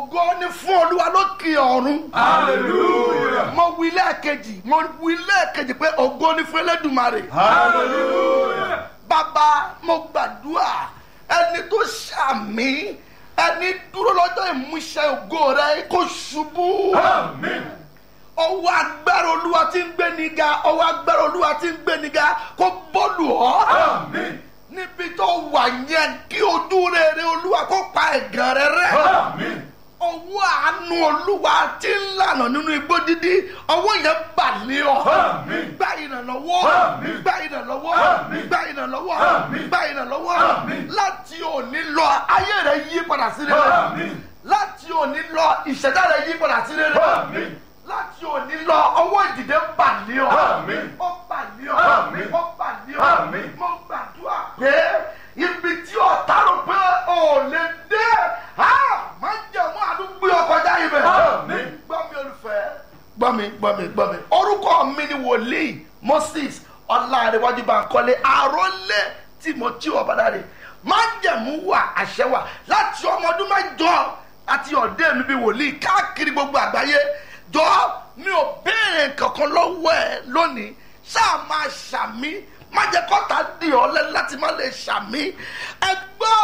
ògo ni fún olúwa lókè ọ̀run. hallelujah mo wí lẹ́ẹ̀kejì mo wí lẹ́ẹ̀kejì pé ògo ni fún elédùmarè. hallelujah bàbá mo gbàdúrà ẹni tó ṣàmì ẹni dúró lọ́jọ́ ìmúṣẹ ògo rẹ kó ṣubú. amen ọwọ́ agbára olúwa tí ń gbé ni ga ọwọ́ agbára olúwa tí ń gbé ni ga kó bọ́ọ̀lù ọ́. amen níbi tó wà yẹn kí ojú rere olúwa kó pa ẹ̀gàn rẹ rẹ́. amen ọwọ́ àánú olúwa tí ń lànà nínú igbó dídí ọwọ́ yẹn bà lé ọ. Àmín. gba ìrànlọ́wọ́ Àmín. gba ìrànlọ́wọ́ Àmín. gba ìrànlọ́wọ́ Àmín. gba ìrànlọ́wọ́ Àmín. láti òní lọ ayé rẹ yí padà sí rere Àmín. láti òní lọ ìṣẹ̀dá rẹ yí padà sí rere Àmín. láti òní lọ ọwọ́ ìdìde bà lé ọ Àmín. ó bà lé ọ Àmín. ó bà lé ọ Àmín. mo gbàdúrà pé ibi tí ọ̀tá rò pé ò lè dé ha máa ń jẹ̀mú àdúgbò ọkọjá ibẹ̀. Àmín. gbọ́ mi olùfẹ́. gbọ́ mi gbọ́ mi gbọ́ mi. orúkọ mi ni wòlíì moses ọláàrẹ̀wájú bankole àrólé timothy ọ̀bádàrẹ̀ máa ń jẹ̀mú wà àṣẹ wà láti ọmọ ọdún mẹ́jọ àti ọ̀dẹ́ mi bíi wòlíì káàkiri gbogbo àgbáyé jọ mi ò béèrè kankan lọ́wọ́ ẹ lónìí ṣáà máa ṣàmí má jẹ́ kọ́ta dì ọ́ lẹ́nu láti má lè ṣàmí ẹgbẹ́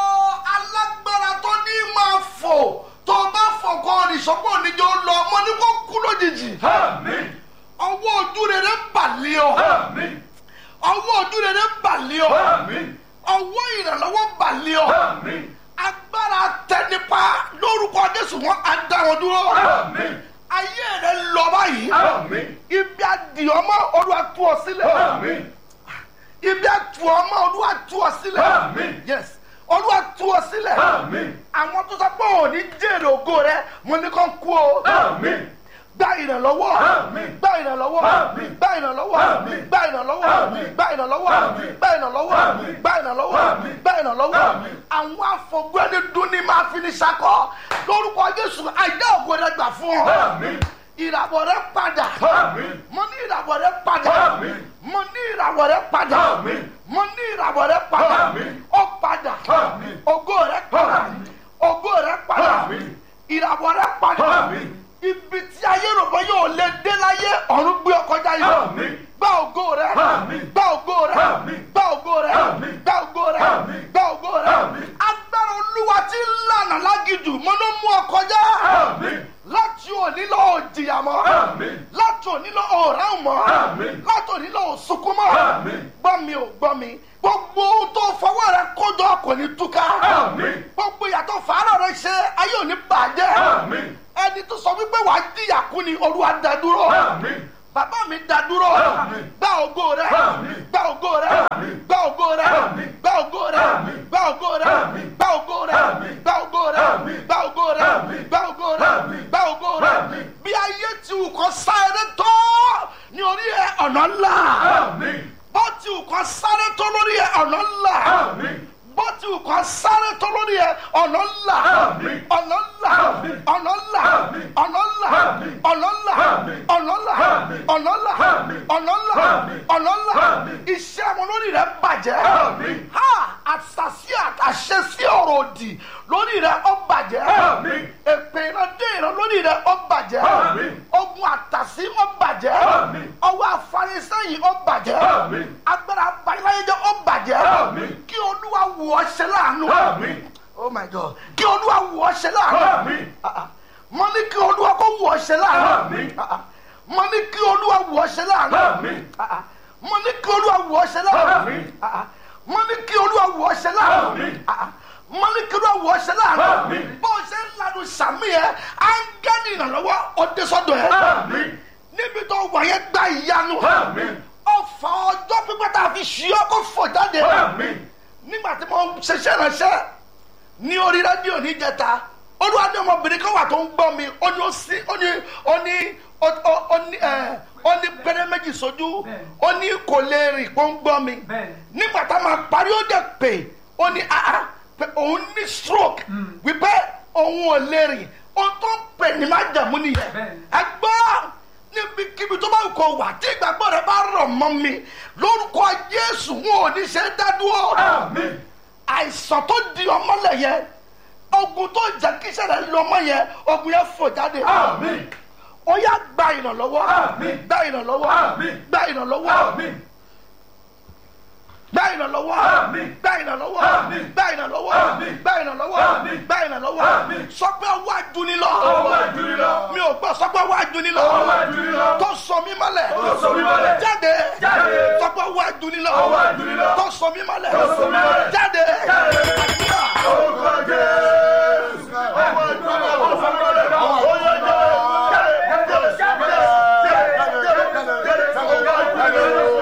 alágbára tó ní máa fò tó bá fò kọ́ ìṣọ́pọ̀ oníjó lọ mo ní kó kú lójijì amen ọwọ́ ojú rere ń bàlẹ́ ọ amen ọwọ́ ojú rere ń bàlẹ́ ọ amen ọwọ́ ìrànlọ́wọ́ ń bàlẹ́ ọ amen agbára tẹnipa lórúkọ jésù wọn á dá wọn dúró amen ayé rẹ lọ báyìí amen ibi àdìọ́mọ́ olúwa tú ọ sílẹ̀ amen ibi àtúọmọ́ olúwa tú ọ sílẹ̀ Àmín. yes olúwa tú ọ sílẹ̀ amen àwọn tó sọ pé òní jèrè ògo rẹ mo ní kàn kú o amen gba ìrànlọ́wọ́ Àmín. gba ìrànlọ́wọ́ Àmín. gba ìrànlọ́wọ́ Àmín. gba ìrànlọ́wọ́ Àmín. gba ìrànlọ́wọ́ Àmín. gba ìrànlọ́wọ́ Àmín. gba ìrànlọ́wọ́ Àmín. gba ìrànlọ́wọ́ Àmín. àwọn afọgbẹ́ni dún ní máa fi ní sakọ lórúkọ jésù àìdá ògo rẹ gbà fún ọ amen ìràwọ̀ rẹ padà amen mo ní ìràwọ̀ rẹ padà Àmín. mo ní ìràwọ̀ rẹ padà Àmín. mo ní ìràwọ̀ rẹ padà Àmín. ó padà Àmín. ògo rẹ padà Àmín. ògo rẹ padà Àmín. ìràwọ̀ rẹ padà Àmín. ibi tí ayé rò pé yóò lè dé láyé ọ̀run gbé ọkọ̀ já yìí Àmín. gba ògo rẹ Àmín. gba ògo rẹ Àmín. gba ògo rẹ Àmín. gba ògo rẹ Àmín. gba ògo rẹ Àmín. agbára olúwa tí ń lànà lágìjù mo ló mú ọkọ̀ já amen láti òní lọ òjìyà mọ́ amen láti òní lọ òòrùn mọ́ Àmín. láti òní lọ òsùnkún mọ́ Àmín. gbọ́ mi ò gbọ́ mi gbogbo ohun tó fọwọ́ rẹ kójọ kò ní túká Àmín. gbogbo ìyàtọ̀ fàárọ̀ rẹ ṣe ayé òní bàjẹ́ Àmín. ẹni tó sọ wípé wàá jìyà kú ni olúwa dá dúró amen bàbá mi dá dúró Àmín. gba ògo rẹ Àmín. gba ògo rẹ Àmín. gba ògo rẹ Àmín. gba ògo rẹ Àmín. gba ògo rẹ Àmín. gba ògo rẹ Àmín. gba ògo rẹ Àmín. gba ògo rẹ Àmín. gba ògo rẹ Àmín. gba ògo rẹ Àmín. bí ayé ti wù kọ́ sáré tó ní orí ẹ ọ̀nà ńlá amen bó ti wù kọ́ sáré tó lórí ẹ ọ̀nà ńlá amen bó ti wù kọ́ sáré tó lórí ẹ ọ̀nà ńlá Àmín. ọ̀nà ńlá Àmín. ọ̀nà ńlá Àmín. ọ̀nà ńlá Àmín. ọ̀nà ńlá Àmín. ọ̀nà ńlá Àmín. ọ̀nà ńlá Àmín. ọ̀nà ńlá Àmín. ọ̀nà ńlá Àmín. iṣẹ́ wọn lórí rẹ bàjẹ́ Àmín. ha àṣàṣì àtàṣe sí ọ̀rọ̀ òdì lórí rẹ ó bàjẹ́ Àmín. èpè ìran dé ìran lórí rẹ ó bàjẹ́ Àmín. ogun àtàṣí ó bàjẹ́ Àmín. ọwọ́ afarisẹ́yìn ó bàjẹ́ Àmín. agbára abayíláyéjọ́ ó bàjẹ́ Àmín. kí olúwa wù ọ́ ṣe láàánú amen oh my god kí olúwa wù ọ́ ṣe láàánú amen Ah, ah. mo ní kí olúwa kó wù ọ́ ṣe láàánú Àmín. Ah, ah. mo ní kí olúwa wù ọ́ ṣe láàánú Àmín. Ah, ah. mo ní kí olúwa wù ọ́ ṣe láàánú Àmín. Ah, ah. mo ní kí olúwa wù ọ́ ṣe láàánú Àmín. Ah, ah. mo ní kí olúwa wù ọ́ ṣe láàánú Àmín. bó o ṣe ń lanu sàmì yẹn áńgẹ́lì ìrànlọ́wọ́ ọdẹ sọ́dọ̀ ẹ̀ amen níbi tó wà yẹn gba ìyanu amen ọfà ọjọ́ pípẹ́ tá a fi ṣí ọ kó fò jáde amen nígbà tí mo ń ṣiṣẹ́ ránṣẹ́ ní orí rédíò níjẹta olúwa ní ọmọbìnrin kan wà tó ń gbọ́ mi ó ní ó sí ó ní ó ní ó ó- ó ní ẹ ó ní pẹ́rẹ́ méjì sójú ó ní kò lè rìn kó ń gbọ́ mi nígbà tá a máa parí ó dẹ̀ pé ó ní àá pé òun ní stroke wípé òun ò lè rìn ohun tó ń pè ní má jẹ̀mú nìyẹn ẹ gbọ́ níbikíbi tó bá wù kó wà tí ìgbàgbọ́ rẹ bá rọ̀ mọ́ mi lórúkọ jésù wọn ò ní ṣe é dá dúró amen àìsàn tó di ọmọlẹ̀ yẹn ogun tó jẹ́ kí iṣẹ́ rẹ̀ lọ́mọ yẹn ogun yẹn fò jáde Àmín. ó yá gba ìrànlọ́wọ́ Àmín. gba ìrànlọ́wọ́ Àmín. gba ìrànlọ́wọ́ Àmín. gba ìrànlọ́wọ́ Àmín. gba ìrànlọ́wọ́ Àmín. gba ìrànlọ́wọ́ Àmín. gba ìrànlọ́wọ́ Àmín. gba ìrànlọ́wọ́ Àmín. sọ pé ọwọ́ àjùnilọ Ọwọ́ àjùnilọ. mi ò gbọ́ sọ pé ọwọ́ àjùnilọ Ọwọ́ àjùnilọ. tó sọ mí mọ́lẹ̀ Tó sọ mí mọ́lẹ̀. jáde Jáde. sọ pé ọwọ́ àjùnilọ Ọwọ́ àjùnilọ. tó sọ mí mọ́lẹ̀ Tó sọ mí mọ́lẹ̀. jáde Jáde. Àdúrà. Orúkọ Jésù. Ọwọ́ àdúrà. Ọwọ́ àdúrà. Ọwọ́ àdúrà. Jáde. Jáde. Jáde. Jáde. Jáde.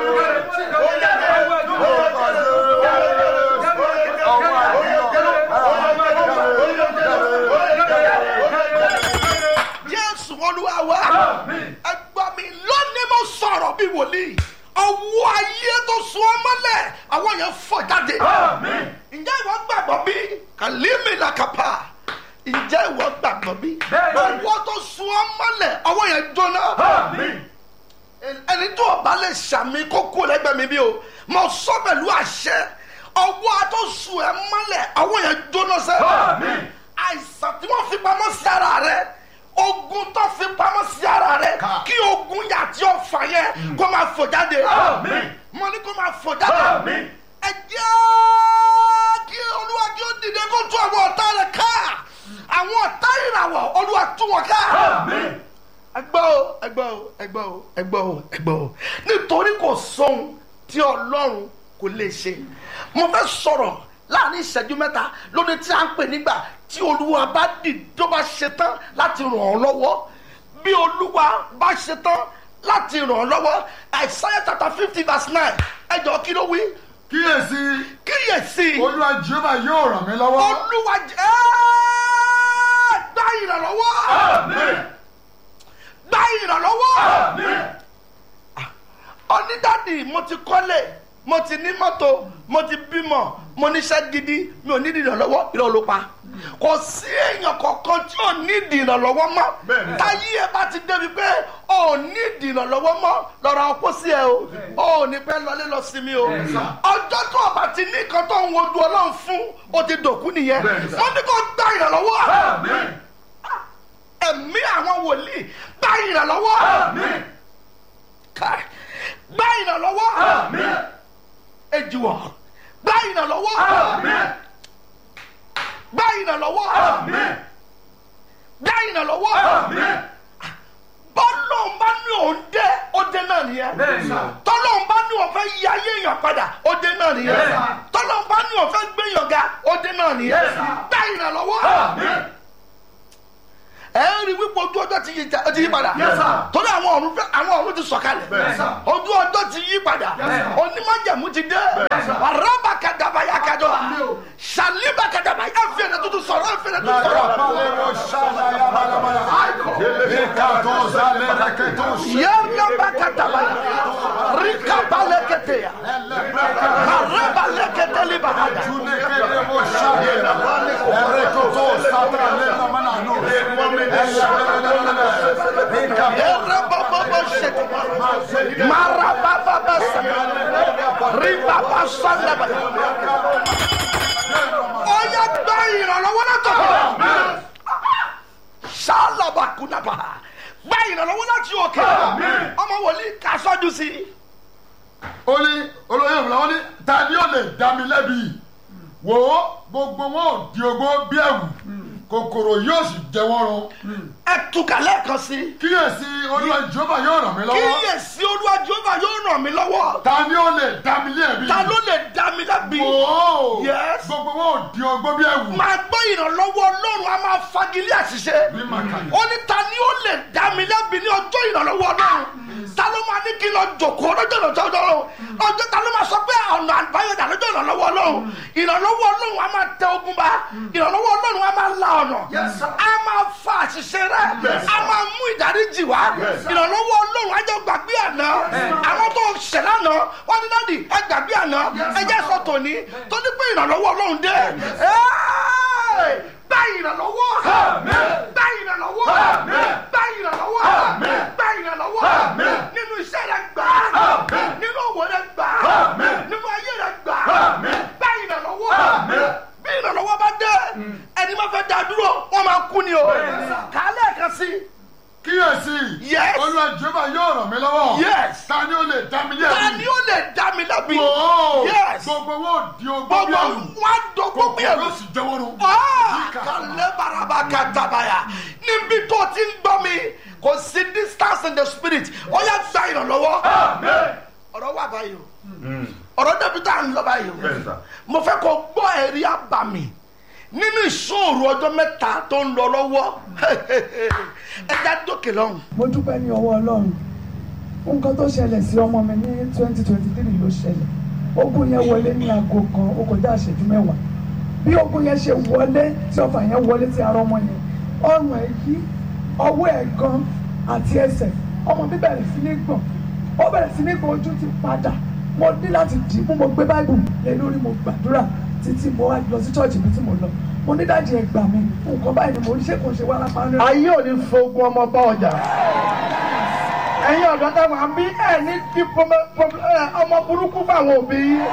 jésù olúwa wa Àmín. ẹgbọ́n mi lónìí mo sọ̀rọ̀ bí wòlíì ọwọ́ ayé tó sun ọ mọ́lẹ̀ àwọn yẹn fọ́ jáde. Àmín. ǹjẹ́ ìwọ gbàgbọ́ bí kàlímì làkàpà ǹjẹ́ ìwọ gbàgbọ́ bí Bẹ́ẹ̀ni. ọwọ́ tó sun ọ mọ́lẹ̀ ọwọ́ yẹn jóná. Àmín. ẹni tó o bá lè ṣàmì kó kú lẹ́gbẹ̀ẹ́ mi bí o mo sọ pẹ̀lú àṣẹ ọwọ́ tó sun ẹ mọ́lẹ̀ ọwọ́ yẹn jóná sẹ́ Àmín. àìsàn tí wọ́n fi pamọ́ sí ara rẹ ogun tó fi pamọ́ sí ara rẹ kí ogun yà tí ó fà yẹn kó máa fò jáde Àmín. mo ní kó máa fò jáde Àmín. ẹ jẹ́ kí olúwa kí ó dìde kó tú àwọn ọ̀tá rẹ ká àwọn ọ̀tá ìràwọ̀ olúwa tú wọn ká Àmín. ẹgbọ́ o ẹgbọ́ o ẹgbọ́ o ẹgbọ́ o ẹgbọ́ o nítorí kò sóhun tí ọlọ́run kò lè ṣe mo fẹ́ sọ̀rọ̀ láàrin ìṣẹ́jú mẹ́ta lóde tí a ń pè nígbà tí olúwa bá dì tó bá ṣe tán láti ràn ọ́ lọ́wọ́ bí olúwa bá ṣe tán láti ràn ọ́ lọ́wọ́ Isaiah chapter fifty verse nine ẹjọ́ kí ló wí kíyèsí kíyèsí olúwa jehova yóò ràn mí lọ́wọ́ olúwa jẹ́ ẹ́ gbá ìrànlọ́wọ́ Àmín. gbá ìrànlọ́wọ́. Àmín. onídàdì mo ti kọ́lé mo ti ní mọ́tò mo ti bímọ mo níṣẹ́ gidi mi ò ní ìrànlọ́wọ́ irọ́ ló pa kò sí èèyàn kankan tí ò ní ìrànlọ́wọ́ mọ́ Bẹ́ẹ̀ni. táyé ẹ bá ti débi pé ò ní ìrànlọ́wọ́ mọ́ lọ́rọ̀ ọkọ sí ẹ o ò ní pẹ́ lọlé lọ sí mi o Bẹ́ẹ̀ni. ọjọ́ tó o bá ti ní nǹkan tó ń wojú ọlọ́run fún o ti dòkú nìyẹn Bẹ́ẹ̀ni sà. wọ́n ní kó gba ìrànlọ́wọ́ Àmín. ẹ̀mí àwọn wòlíì gba ìrànlọ́wọ́ Àmín. Káì. gba ìrànlọ́wọ́ Àmín. ejiwọ gba ìrànlọ́wọ́ Àmín. gba ìrànlọ́wọ́ Àmín. gba ìrànlọ́wọ́ Àmín. bọ́lọ̀ ń bá ní òun dé ó dé náà nìyẹn Bẹ́ẹ̀ni sà. tọ́lọ̀ ń bá ní òun fẹ́ yí ayé èèyàn padà ó dé náà nìyẹn Yes, sir. tọ́lọ̀ ń bá ní òun fẹ́ gbé yàn ga ó dé náà nìyẹn Yes, sir. gba ìrànlọ́wọ́ Àmín. ẹ ń rí wípé ojú ọjọ́ ti yí ja- ti yí padà Yes, sir. torí àwọn ọ̀run fẹ́ àwọn ọ̀run ti sọ̀kalẹ̀ Yes, sir. ojú ọjọ́ ti yí padà Yes, sir. onímọ̀jẹ̀mú ti dé Yes, sir. araba kadaba ya kadọ saliba kadaba ẹ fi ẹ̀rẹ́ tuntun sọ̀rọ̀ ẹ fi ẹ̀rẹ́ tuntun sọ̀rọ̀. Láyàbálẹ̀rọ̀ ṣáláyàbálẹ̀bálẹ̀. Ìkàtúnṣe lẹ́tẹ̀kẹ̀túnṣe. yẹ́nàbà kadaba ya rikaba lẹ́kẹ̀tẹ̀ ya araba lẹ́kẹ̀tẹ̀ liba hada. Junekeremo ṣáyẹ̀. Ẹ̀rẹ́kọ̀tọ̀ sátánlẹ̀ mọ́nàánú. Ẹ̀lẹ́bẹ̀lẹ́bẹ̀lẹ̀. Ìkàtúnṣe. yẹ́nà bọ́bọ́bọ́ ṣètò maraba bàbá sàmì ribaba sàlẹ̀bà. ọ̀yà gba ìrànlọ́wọ́ látọ̀. sálàbà kùnàbà gba ìrànlọ́wọ́ láti òkè ọmọ wòlíì kà sọ́jú sí i. ó ní olóyè ìwòlá ó ní ta ni ó lè dá mi lẹ́bi wò ó gbogbo wọn ò di ogbó bí ẹ̀wù kòkòrò yóò sì jẹ wọ́n run ẹ túkà lẹ́ẹ̀kan sí i. kíyèsí olúwa jehova yóò ràn mí lọ́wọ́ kíyèsí olúwa jehova yóò ràn mí lọ́wọ́. ta ni ó lè dá mi lẹ́bi ta ló lè dá mi lábì. wò ó Yes. gbogbo wọn ò di ogbó bí ẹ̀wù máa gbọ́ ìrànlọ́wọ́ ọlọ́run a máa fagilé àṣìṣe. ní màkàlẹ́ ó ní ta ni ó lè dá mi lábì ní ọjọ́ ìrànlọ́wọ́ ọlọ́run. ta ló máa ní kí n lọ jòkó lọ́jọ́ ìrànlọ́wọ́ ọlọ́run. ọjọ́ ta ló máa sọ pé ọ̀nà àbáyọ̀dà lọ́jọ́ ìrànlọ́wọ́ ọlọ́run. ìrànlọ́wọ́ ọlọ́run a máa tẹ ogun bá. ìrànlọ́wọ́ ọlọ́run a máa la ọ̀nà. a máa fa àṣìṣe rẹ. a máa mú ìdáríjì wá. ìrànlọ́wọ́ ọlọ́run á jẹ́ gbàgbé àná. àwọn tó ṣẹ̀ lánàá wọ́n ní dáàdì ẹ gbàgbé àná ẹ jẹ́ sọ tòní tó ní pé ìrànlọ́wọ́ ọlọ́run dé. Ẹ́ẹ̀! gba ìrànlọ́wọ́ gba ìrànlọ́wọ́ gba ìrànlọ́wọ́ gba ìrànlọ́wọ́ nínú iṣẹ́ rẹ gbà nínú òwò rẹ gbà nínú ayé rẹ gbà gba ìrànlọ́wọ́ bí ìrànlọ́wọ́ bá dé ẹni má bá fẹ́ dá dúró wọ́n máa kú ni o kálẹ̀ kan sí kíyèsí Yes. olúwa jehova yóò ràn mí lọ́wọ́ Yes. ta ni ó lè dá mi ta lẹ́bi ni ó lè dá mi lábí Wòó, yes gbogbo wọn ò di ogbó gbogbo bí ẹrù wọn dogbó bí kòkòrò ẹrù sì jẹ́wọ́ rún. kàlẹ́ baraba katabaya níbi tó ti ń gbọ́ mi kò sí distance in the spirit ó yà gba ìrànlọ́wọ́ ọ̀rọ̀ wà báyìí o ọ̀rọ̀ débi tá à ń lọ báyìí Bẹ́ẹ̀ sà. o mo fẹ́ kó gbọ́ ẹ̀rí àbàmì nínú ìṣòro ọjọ́ mẹ́ta tó ń lọ lọ́wọ́ ẹja dókè lọ́hùn. mo dúpẹ́ ní ọwọ́ ọlọ́run nǹkan tó ṣẹlẹ̀ sí ọmọ mi ní twenty twenty three ló ṣẹlẹ̀ ogun yẹn wọlé ní aago kan ó kọjá àṣẹjú mẹ́wàá bí ogun yẹn ṣe wọlé tí ọfà yẹn wọlé tí ara ọmọ yẹn ọrùn ẹ̀ yí ọwọ́ ẹ̀ gan àti ẹsẹ̀ ọmọ mi bẹ̀rẹ̀ sí ní gbọ̀n ó bẹ̀rẹ̀ sí ní gbọ̀n ojú ti padà mo ní láti dì í mú mo gbé báìbù lé lórí mo gbàdúrà títí mo wá lọ sí ṣọ́ọ̀ṣì bí tí mo lọ mo ní dájú ẹ gbà mí nǹkan báyìí ni mo ní ṣé kò ṣe wá lápá rẹ. ayé ò ní fogun ọmọ bá ọjà ẹ̀yin ọ̀dọ́ táwọn àbí ẹ̀ ní kí ọmọ burúkú fáwọn òbí yín.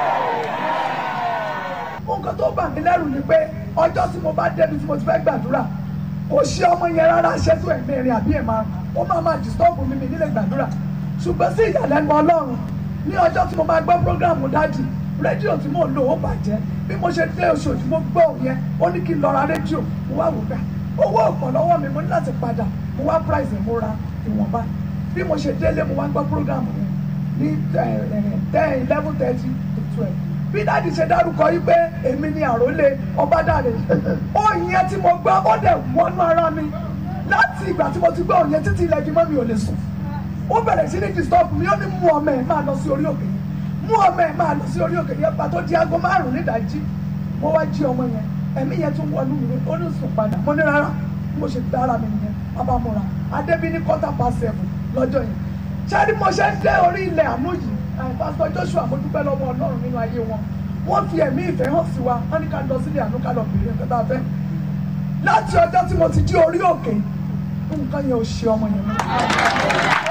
nǹkan tó bà mí lẹ́rù ni pé ọjọ́ tí mo bá débi tí mo ti fẹ́ gbàdúrà kò ṣe ọmọ yẹn rárá ṣẹ́tù ẹ̀mẹ́rin àbí ẹ̀ máa ó máa máa dìstọ́ọ̀bù mi mi nílé gbàdúrà ṣùgbọ́n sí ìyàlẹ́nu ọlọ́run ní ọjọ́ tí mo máa gbọ́ prógráàmù dájì rédíò tí mò ń lò ó bàjẹ́ bí mo ṣe dé oṣooṣù mo gbọ́ òun yẹn ó ní kí n lọ ra rédíò mo wá wò gbà owó ọ̀pọ̀ lọ́wọ́ mi mo ní láti padà mo wá price ẹ̀ mo ra ìwọ̀nba bí mo ṣe délé mo wá gbọ́ prógráàmù yẹn ní ten eleven thirty to twelve bí dáàdi ṣe dárúkọ yìí pé èmi ni àrólé ọbádàrẹ oyin yẹn tí mo gbọ́ ó dẹ̀ wọnú ara mi láti ìgbà tí mo ti gbọ́ oyin yẹn títí ilẹ̀ ìdìmọ́ mi ò lè sùn ó bẹ̀rẹ̀ sí ní disturb mi ó ní mú ọmọ ẹ̀ máa lọ sí orí òkè yẹn mú ọmọ ẹ̀ máa lọ sí orí òkè yẹn pàtó di aago márùn-ún nídàájí mo wá jí ọmọ yẹn ẹ̀mí yẹn tún wọnú mi ó ní sùn padà mo ní rárá mo ṣe gbé ara mi nìyẹn bàbá mo ra adébí ní quarter past seven lọ́jọ́ yẹn ṣáàrí mo ṣe ń dé orí ilẹ̀ àánú yìí pásítọ̀ joshua mo dúpẹ́ lọ́wọ́ ọlọ́run nínú ayé wọn wọ́n fi ẹ̀mí ìfẹ́ hàn sí wa wọ́n ní ká lọ sílé àánú ká lọ bèrè nǹkan tá a fẹ́ láti ọjọ́ tí mo ti jí orí òkè nǹkan yẹn ò ṣe ọmọ yẹn mọ́.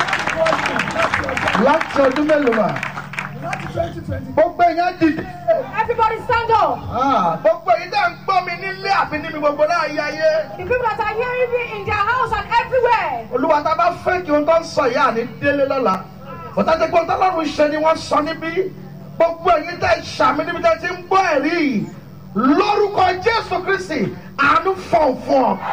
láti ọdún mélòó mà láti twenty twenty gbogbo èèyàn dìde Everybody stand up. Ah, gbogbo èyí dá ń gbọ́ mi nílé àbí níbi gbogbo náà yẹ ayé. The people that are hearing me in their house and everywhere. olúwa tá a bá fẹ́ kí ohun tó ń sọ yìí àní délé lọ́la bọ́tà tí gbọ́n tọ́lọ́run ṣe ni wọ́n sọ níbí gbogbo èyí tẹ́ ṣàmì níbi tẹ́ ti ń gbọ́ ẹ̀rí yìí lórúkọ jésù kristi àánú fọ̀n fún ọ.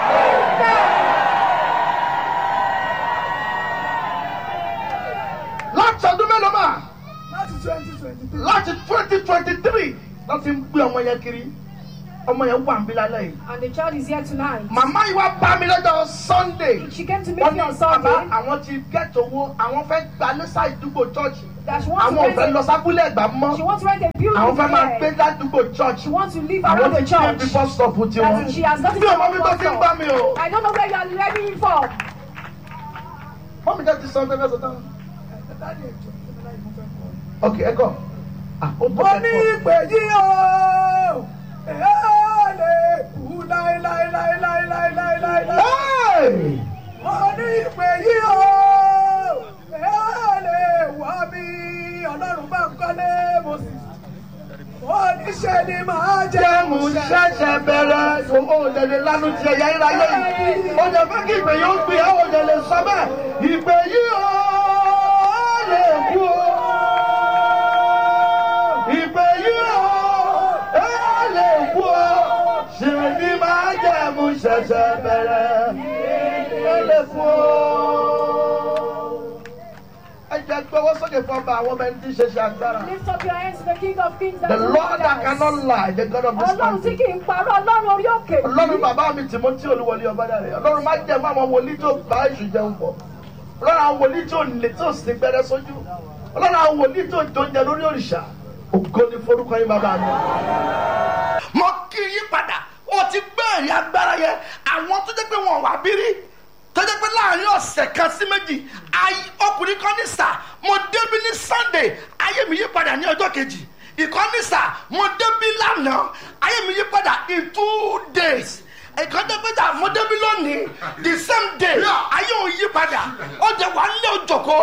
láti ọdún mélòó mà láti twenty twenty three láti twenty twenty three láti ń gbé ọmọ yẹn kiri ọmọ yẹn wà ń bí lálẹ́ yìí. And the child is here tonight. màmá yìí wá bá mi lọ́jọ́ sunday. She came to meet wọ́n me ní on bàbá Sunday. àwọn ti get owó àwọn fẹ́ gba lẹ́sà ìdúgbò chọ́ọ̀chì That she wants to àwọn ò fẹ́ rent lọ a, sábúlé ẹ̀gbá mọ́ she wants to rent a building àwọn fẹ́ máa gbé here. ládùúgbò chọ́ọ̀chì She wants to live àwọn around ti the gbé church. bí bus stop tiwọn. That she has nothing bí to ọmọ mi tó ti ń gbá mi o. I don't know where you are living from. mọ́mí jẹ́ ti sọ ọ́ tẹ́lẹ̀ sọ́tàn. dáàdi ẹ̀jọ̀ ìjọba láì mo fẹ́ kọ́ ọ. ok ẹ kọ́ ah ó tó mo ní kẹ́kọ̀ọ́. ìpè yìí o ẹ lè kú láéláéláéláéláéláéláé. Hey! mo ní ìpè yìí o ẹ lè wá mi ọlọ́run bá ń kọ́lé mo sì. mo ní ṣe ni màá jẹ́ jẹ́mu ṣẹ̀ṣẹ̀ bẹ̀rẹ̀ owó òdèlè lánàá ti ẹ̀yà ìráyé yìí ó jẹ́ fẹ́ kí ìpè yóò gbé ẹ̀ òdèlè sọ bẹ́ẹ̀ ìpè yìí ó lè kú o ìpè yìí ó ẹ̀ lè kú o ṣe ni máa jẹ́mu ṣẹ̀ṣẹ̀ bẹ̀rẹ̀ ẹ̀ lè kú o. ẹ jẹ́ gbọ́wọ́ sókè fún ọba àwọn ọmọ ẹni tí ń ṣe ṣe agbára. Lift up your hands to the King of Kings and The the Lord that cannot lie, the God of this Ọlọ́run tí mountain. kì í parọ́ Ọlọ́run orí òkè. ọlọ́run bàbá mi tìmọ́tì olúwọlé ọbádàrẹ ọlọ́run má jẹ́ fún àwọn wòlíì tó bá èṣù jẹun pọ̀ ọlọ́run àwọn wòlíì tó lè tó sì gbẹrẹ sójú ọlọ́run àwọn wòlíì tó tó ń jẹ lórí òrìṣà ògo ni forúkọ yín bàbá mi. mo kí yín padà ó ti gbé ẹ̀rí agbára yẹn àwọn tó jẹ́ pé wọ́n wà bírí tó jẹ́ pé láàrin ọ̀sẹ̀ kan sí méjì ayé- ọkùnrin kan ní sà mo débi ní sunday ayé mi yí padà ní ọjọ́ kejì ìkọ́ni sà mo débi lánàá ayé mi yí padà in two days ìkọ́jọ́ pété àmọ́débí lónìí the same day Yeah. ayé ò yí padà ó jẹ wà nílé òjòkó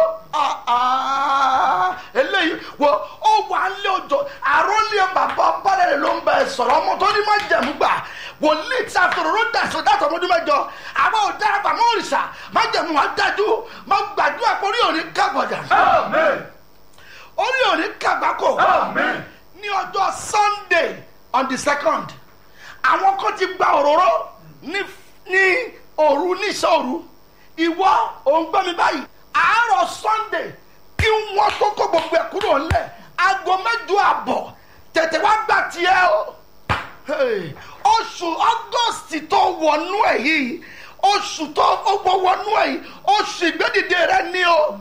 eléyìí wọ ó wà nílé òjò àròlé bàbá balẹ̀ ló ń bẹ sọ̀rọ̀ ọmọ tó ní má jẹ̀mú gbà wòlíì tí a fòrò ló dàsọ dàtọ̀ ọmọdún mẹ́jọ àwọn ò dára pàmò òrìṣà má jẹ̀mú wá dájú má gbàdúrà pé orí òní kábọ̀dà Amen. orí òní kábàkò Amen. ní ọjọ́ sunday on the second àwọn kan ti gba òróró ní ní òru níṣòru ìwọ òun gbọ́ mi báyìí àárọ̀ sunday kí wọ́n tó kó gbogbo ẹ̀ kúrò ńlẹ̀ aago mẹ́jọ àbọ̀ tètè wá gbà tiẹ̀ o Hey, oṣù august tó wọnú ẹ̀ yìí oṣù tó gbọ́ wọnú ẹ̀ yìí oṣù ìgbẹ́dìde rẹ ní o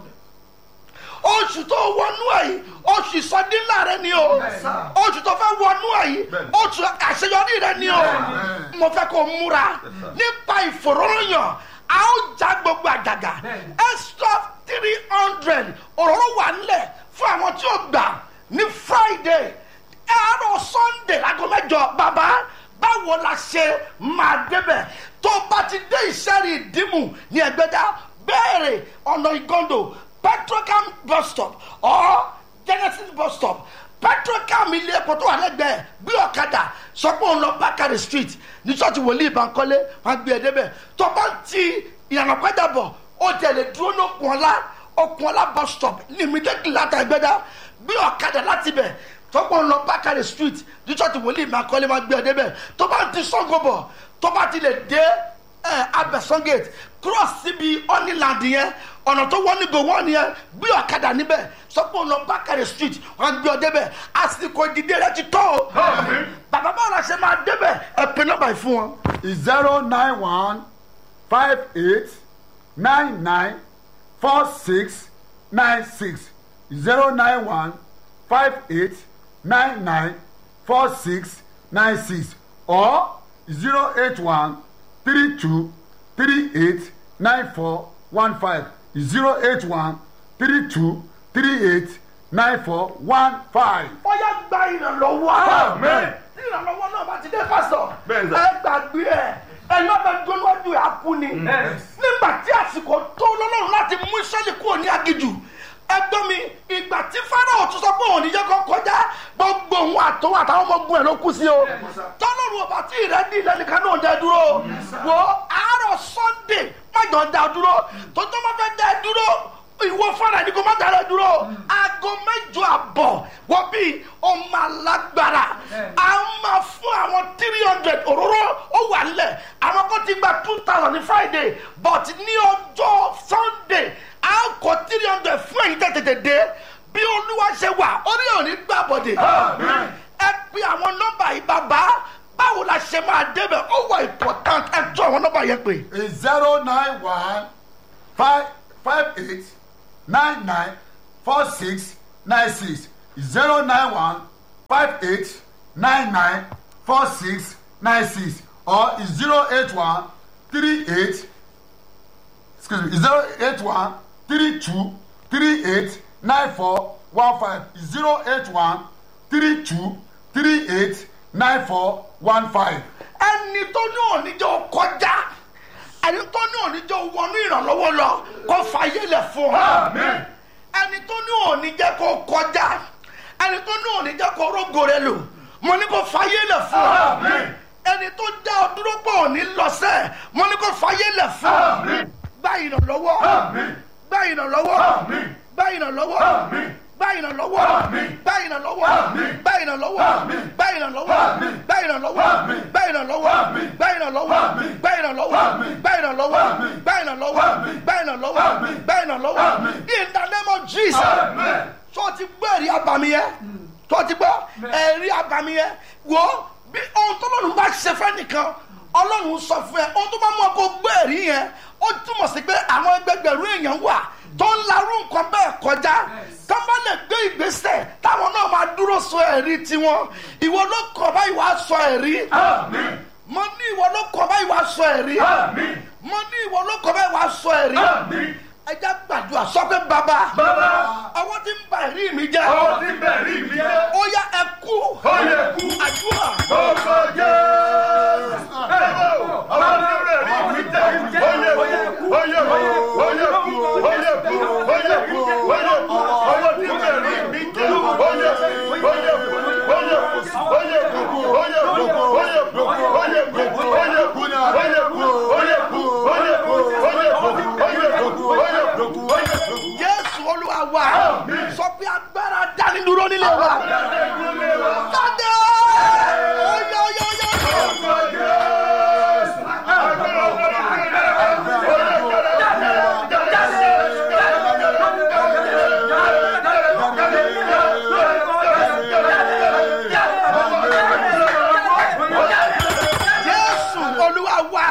oṣù tó wọnú ẹ̀ yìí oṣù ìsọdínlá rẹ ni o oṣù tó fẹ́ wọnú ẹ̀ yìí oṣù àṣeyọrí rẹ ni o mo fẹ́ kó múra nípa ìfòròyàn a ó já gbogbo àjàgà extra three hundred òróró wà nílẹ̀ fún àwọn tí ó gbà ní friday àárọ̀ sunday lágọ́ mẹ́jọ bàbá báwo la ṣe máa débẹ̀ tó bá ti dé ìṣẹ́rì ìdímù ní ẹgbẹ́dá bẹ́ẹ̀rẹ̀ ọ̀nà ìgọ́ndò petrocam bus stop or genesis bus stop petrocam ilé epo tó wà lẹ́gbẹ̀ẹ́ gbé ọ̀kadà sọ pé òun lọ bákàrẹ̀ street ní sọ́ọ̀tì wòlíì ìbánkọ́lé wọn gbé ẹ débẹ̀ tó bá ti ìyànà pẹ́jà bọ̀ ó tẹ̀lé dúró ní okùn ọ̀la okùn ọ̀la bus stop ní immediately láta ẹgbẹ́dá gbé ọ̀kadà láti bẹ̀ tọ́pọ̀ ń lọ bákàrẹ̀ street ní sọ́ọ̀tì wòlíì ìbánkọ́lé wọn gbé ẹ débẹ̀ tó bá ti sọ́ngọ̀ bọ̀ tó bá ti lè dé ẹ abẹ́sán gate cross síbi ọ́nìland yẹn ọ̀nà tó wọ́n ní go wọ́n yẹn gbé ọ̀kadà níbẹ̀ sọ́pọ̀ ń lọ bákàrẹ̀ street wọ́n gbé ọ débẹ̀ àsìkò ìdìde rẹ ti tọ́ o Àmín. bàbá báwo la ṣe máa débẹ̀ ẹ pe nọ́mbà yìí fún wọn. zero nine one five eight nine nine four six nine six zero nine one five eight nine nine four six nine six or zero eight one three two three eight nine four one five zero eight one three two three eight nine four one five. bóyá gba ìrànlọ́wọ́. Amen. tí ìrànlọ́wọ́ náà bá ti dé pásítọ̀. Bẹ́ẹ̀ sà. ẹ gbàgbé ẹ ẹ náà bẹ gbólójú ẹ akú ni. nígbà tí àsìkò tó lọ́lọ́run láti mú ìṣẹ́lẹ̀ kúrò ní agijù ẹgbẹ́ mi ìgbà tí fáráò tún sọ pé òun níjẹ́ kan kọjá gbogbo òun àtọwọ́ àtàwọn ọmọ ogun ẹ̀ ló kú sí o tọ́lọ́run ọba tí ìrẹ́ ní ìlẹ́nìkan náà dẹ dúró wò àárọ̀ sunday má jọ dá dúró tó tó má fẹ́ dá dúró ìwọ fara ni kò má dá dúró aago mẹ́jọ àbọ̀ wọ́n bí ọmọ alágbára a máa fún àwọn three hundred òróró ó wà nílẹ̀ àwọn kan ti gba two thousand ní friday but ní ọjọ́ sunday a kọ three hundred fún ẹ̀yin tètè dé bí olúwa ṣe wà orí òní gbà bọ̀dẹ̀ Amen. ẹ pe àwọn nọ́mbà yìí bàbá báwo la ṣe máa débẹ̀ ó wà important ẹ tún àwọn nọ́mbà yẹn pé. is zero nine one five five eight nine nine four six nine six zero nine one five eight nine nine four six nine six or zero eight one three eight excuse me zero eight one three two three eight nine four one five zero eight one three two three eight nine four one five. ẹni tó ní òníjọ́ kọjá ẹni tó ní òníjọ́ wọnú ìrànlọ́wọ́ lọ kó fàyè lẹ̀ fún ọ. Amen. ẹni tó ní òníjẹ́ kó kọjá ẹni tó ní òníjẹ́ kó rógo rẹ lò mo ní kó fàyè lẹ̀ fún ọ. Amen. ẹni tó dá ọ dúró pé òní lọ́sẹ̀ mo ní kó fàyè lẹ̀ fún ọ. Amen. gbá ìrànlọ́wọ́ Amen. gbá ìrànlọ́wọ́ Amen. gbá ìrànlọ́wọ́ Amen. gbá ìrànlọ́wọ́ Àmín. gbá ìrànlọ́wọ́ Àmín. gbá ìrànlọ́wọ́ Àmín. gbá ìrànlọ́wọ́ Àmín. gbá ìrànlọ́wọ́ Àmín. gbá ìrànlọ́wọ́ Àmín. gbá ìrànlọ́wọ́ Àmín. gbá ìrànlọ́wọ́ Àmín. gbá ìrànlọ́wọ́ Àmín. gbá ìrànlọ́wọ́ Àmín. gbá ìrànlọ́wọ́ Àmín. gbá ìrànlọ́wọ́ Àmín. in the name of Jesus Amen. tó ti gbọ́ ẹ̀rí abàmì yẹn tó ti gbọ́ ẹ̀rí abàmì yẹn wò ó bí ohun tó lọ́run bá ṣe fẹ́ nìkan ọlọ́run sọ fún ẹ ohun tó bá mú ọ kó gbọ́ ẹ̀rí yẹn ó túmọ̀ sí pé àwọn ẹgbẹgbẹ̀rún èèyàn wà tó ń larú nǹkan bẹ́ẹ̀ kọjá tó bá lè gbé ìgbésẹ̀ táwọn náà máa dúró sọ ẹ̀rí tiwọn ìwọ ló kọ̀ báyìí wàá sọ ẹ̀rí Amen. mo ní ìwọ ló kọ̀ báyìí wàá sọ ẹ̀rí Amen. mo ní ìwọ ló kọ̀ báyìí wàá sọ ẹ̀rí Amen. ẹ jẹ́ gbàdúrà sọ pé bàbá Bàbá, ọwọ́ tí ń ba ẹ̀rí mi jẹ́ ọwọ́ tí bẹ̀rí mi jẹ́. ó yá ẹ kú Ó yẹ kú. àdúrà Orúkọ Jésù. ìdílé wa. jáde. oyè oyè oyè. jésù olúwa wa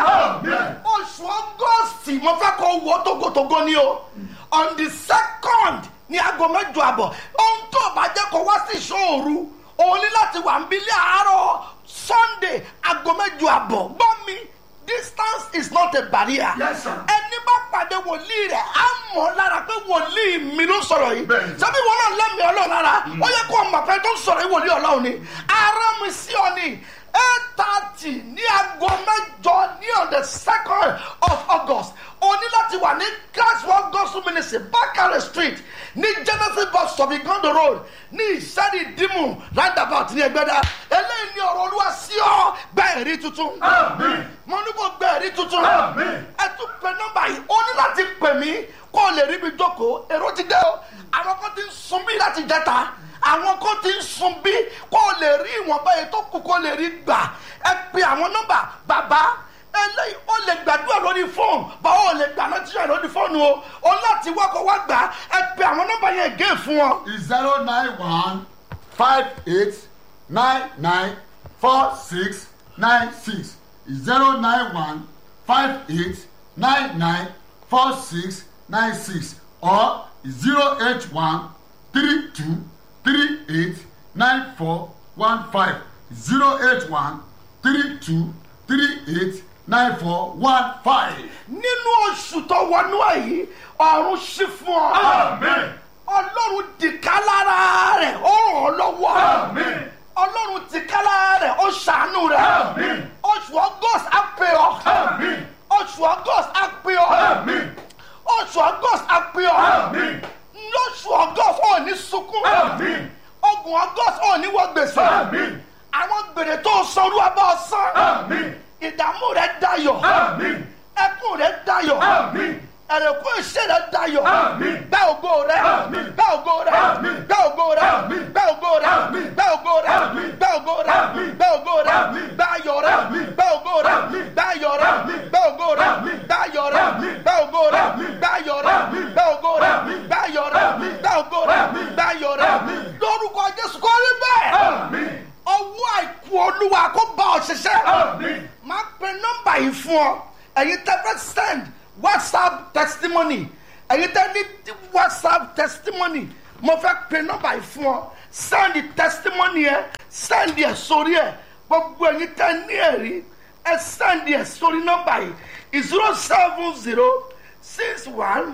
oṣù ọgọ́sì mo fẹ́ kó wọ́ tógótógó ni o on the second ní aago mẹ́jọ àbọ̀ ohun tó bá jẹ́ kó wá sí ìṣòro òun ní láti wà ń bílẹ̀ àárọ̀ sunday aago mẹ́jọ àbọ̀ gbọ́ mi distance is not a barrier Yes, sir. ẹni bá pàdé wòlíì rẹ̀ á mọ̀ lára pé wòlíì mi ló sọ̀rọ̀ yìí Bẹ́ẹ̀ni. sábì wọn náà lẹ́mìí ọlọ́run lára ó yẹ kó ọmọ pẹ́ tó ń sọ̀rọ̀ yìí wòlíì ọlọ́run ni ara mi sí ọ ni eight thirty ní aago mẹ́jọ ní on the second of august o ní láti wà ní christ world gospel ministry bakare street ní genesis bus stop igondo road ní ìṣẹ́ni dímù roundabout ní ẹgbẹ́dá eléyìí ní ọ̀rọ̀ olúwa sí ọ gba ẹ̀rí tuntun Àmín. mo ní kó gba ẹ̀rí tuntun Àmín. ẹ tún pe nọ́mbà yìí ó ní láti pè mí kó o lè rí mi jókòó èrò ti dé o àwọn kan ti ń sun bí láti jẹta àwọn kan ti ń sun bí kó o lè rí ìwọ̀nba yìí tó kù kó o lè rí gbà ẹ pe àwọn nọ́mbà bàbá eléyìí ó lè gbàdúrà lórí fóònù báwo ò lè gbà lọ́tíṣà lórí fóònù o o láti wákọ̀ wá gbà ẹ pe àwọn nọ́mbà yẹn gé fún wọn. zero nine one five eight nine nine four six nine six zero nine one five eight nine nine four six nine six or zero eight one three two three eight nine four one five zero eight one three two three eight nine four one five. nínú oṣù tó wọnú ẹ̀ yìí ọ̀run ṣí fún ọ. Àmín. ọlọ́run dìka lára rẹ̀ ó ràn ọ́ lọ́wọ́ Àmín. ọlọ́run dìka lára rẹ̀ ó ṣàánú rẹ̀ Àmín. oṣù august á pè ọ́ Àmín. oṣù august á pè ọ́ Àmín. oṣù august á pè ọ́ Àmín. lóṣù august ò ní sunkún Àmín. ogun august ò ní wọ gbèsè Àmín. àwọn gbèrè tó sanwó abọ́ ọ̀sán Àmín. ìdààmú rẹ̀ dayọ̀ Àmín. ẹkún rẹ̀ dayọ̀ Àmín. ẹ̀rẹ̀kú iṣẹ́ rẹ̀ dayọ̀ Àmín. gbá ògo rẹ̀ Àmín. gbá ògo rẹ̀ Àmín. gbá ògo rẹ̀ Àmín. gbá ògo rẹ̀ Àmín. gbá ògo rẹ̀ Àmín. gbá ògo rẹ̀ Àmín. gbá ògo rẹ̀ Àmín. gbá ayọ̀ rẹ̀ Àmín. gbá ògo rẹ̀ Àmín. gbá ayọ̀ rẹ̀ Àmín. gbá ògo rẹ̀ Àmín. gbá ayọ̀ rẹ̀ Àmín. gbá ògo rẹ̀ Àmín. gbá ayọ̀ rẹ̀ Àmín. gbá ògo rẹ̀ Àmín. gbá ayọ̀ rẹ̀ Àmín. gbá ògo rẹ̀ Àmín. gbá ayọ̀ rẹ̀ Àmín. lórúkọ jésù kò rí bẹ́ẹ̀ Àmín. ọwọ́ àìkú olúwa kó bá ọ ṣiṣẹ́ Àmín. máa pe nọ́mbà yìí fún ọ ẹ̀yin tẹ́ fẹ́ send whatsapp testimony ẹ̀yin tẹ́ ní whatsapp testimony mo fẹ́ pe nọ́mbà yìí fún ọ send testimony yẹ send yẹ sórí ẹ gbogbo ẹ̀yin tẹ́ ní ẹ̀rí ẹ send yẹ sórí nọ́mbà yìí zero seven zero six one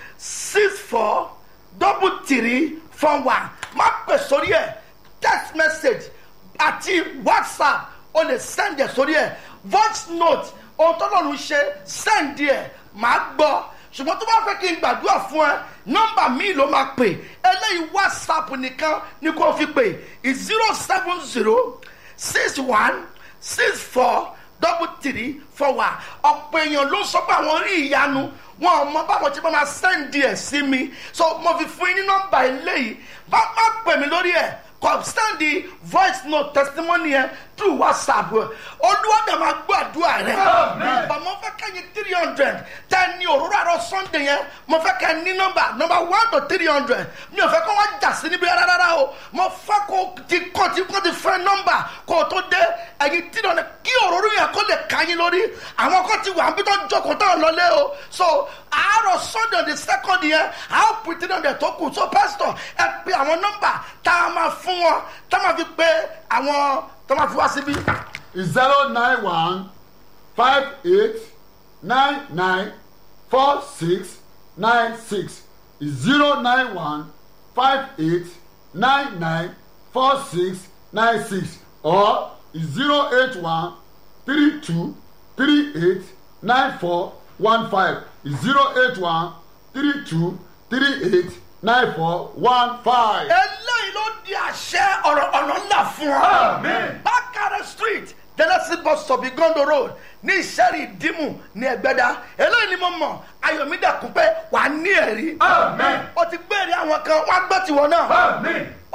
six four double three four one má pè sórí ẹ text message àti whatsapp o lè send ẹ sórí ẹ voice note ohun tó lọ́run ṣe send ẹ máa gbọ́ ṣùgbọ́n tó bá fẹ́ kí n gbàdúrà fún ẹ nọ́mbà míì ló máa pè eléyìí whatsapp nìkan ni kò fi pè zero seven zero six one six four double three four one ọ̀pọ̀ èèyàn ló sọ pé àwọn rí ìyanu wọn ò mọ báwọn ti bá máa send ẹ sí mi so mo fi fún yín ní nọ́mbà eléyìí bá má pè mí lórí ẹ kò send the voice note testimony yẹn through whatsapp olúwadà máa gbọ́ àdúrà rẹ Amen. but mo fẹ́ kẹ́yìn three hundred tẹ́ ní òróró àrọ sunday yẹn mo fẹ́ kẹ́ ní nọ́mbà nọ́mbà one to three hundred mi ò fẹ́ kó wọ́n jà sí níbi rárá rárá o mo fẹ́ kó ti kọ́ ti kọ́ ti fẹ́ nọ́mbà kó o tó dé ẹ̀yìn three hundred kí òróró yẹn kó lè ká yín lórí àwọn kan ti wà níbi tó ń jókòó tó ń lọlé o so àárọ̀ sunday the second yẹn a ó pè three hundred tó kù so pastor ẹ pe àwọn nọ́mbà tá a máa fún wọn tá a máa fi pe àwọn tó máa fi wá síbí. zero nine one five eight nine nine four six nine six zero nine one five eight nine nine four six nine six or zero eight one three two three eight nine four one five zero eight one three two three eight nine four one five. eléyìí ló di àṣẹ ọ̀rọ̀ ọ̀nà ńlá fún ọ. Amen. bákàrẹ street genesis bus stop igondo road ní ìṣẹ́rì ìdímù ní ẹgbẹ́dá eléyìí ni mo mọ̀ ayọ̀mídà kún pé wà á ní ẹ̀rí. Amen. o ti gbé èrè àwọn kan wọ́n á gbọ́ tiwọn náà. Amen.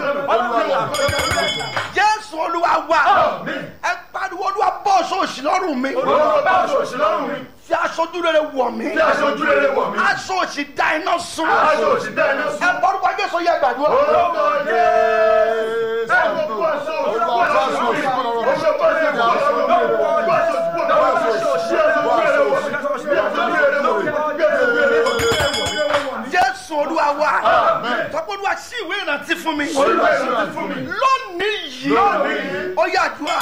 jésù olúwa wa ẹ pariwo olúwa bọ́ sóòsì lọ́rùn mi fi aṣojú rere wọ̀ mí aṣọ òsì da iná sun ẹ bọ́dúkọ jésù yẹ gbàdúrà. jésù olúwa wa tọ́pọ̀ olúwa sí ìwé ìrántí fún mi lónìí yìí ó yàdúrà.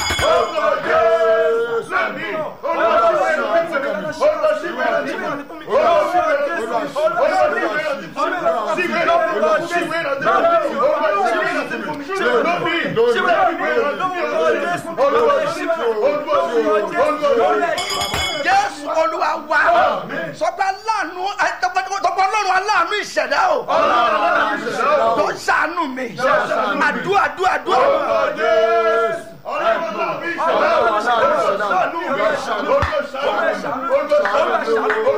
jésù olúwa wa sọpẹ́ aláàánú ẹ, tọpẹ́ tọpẹ́ ọlọ́run aláàánú ìṣẹ̀dá o tó ṣàánú mi àdúrà àdúrà àdúrà. Olúwa